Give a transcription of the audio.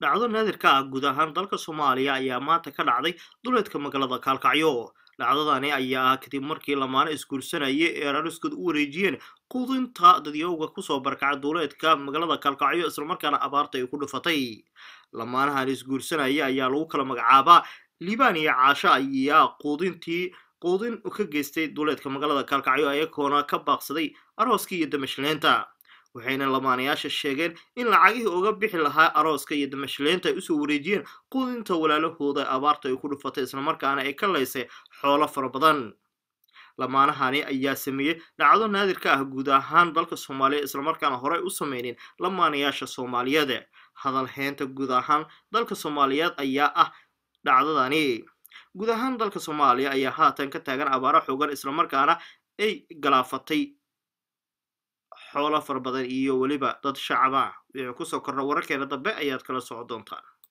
dhacdo naadirka ah guud ahaan dalka soomaaliya ayaa maanta ka dhacday duleedka magaalada kaalkacyo dhacdadani ayaa ah kadib markii lamaano isguursanaya ee rariskood u wareejiyeen quudinta dadyowga kusoo barkaca duuleedka magaalada kaalkacyo islamarkaana abaarta ay ku dhufatay lamaanahan isguursanaya ayaa lagu kala magacaabaa liibaan iyo caasho ayaa quudintii quudin ka geystay duuleedka magaalada kaalkacyo ayagoona ka baaqsaday arooskii iyo damashleenta waxayna lamaanayaasha sheegeen in lacagihii uga bixi lahaa arooska iyo damashleenta ay usoo wareejiyeen quudinta walaalahooda abaarta ay ku dhufatay islamarkaana ay ka laysay xoolo fara badan lamaanahani ayaa sameeyey dhacdo naadirka ah guud ahaan dalka soomaaliya islamarkaana horey u sameynin lamaanayaasha soomaaliyeed hadal heynta guud ahaan dalka soomaaliyeed ayaa ah dhacdadani guud ahaan dalka soomaaliya ayaa haatan ka taagan abaaro xoogan islamarkaana ay galaafatay xoolo fara badan iyo weliba dad shacaba wixii kusoo korna wararkeena dambe ayaad kala soco doontaan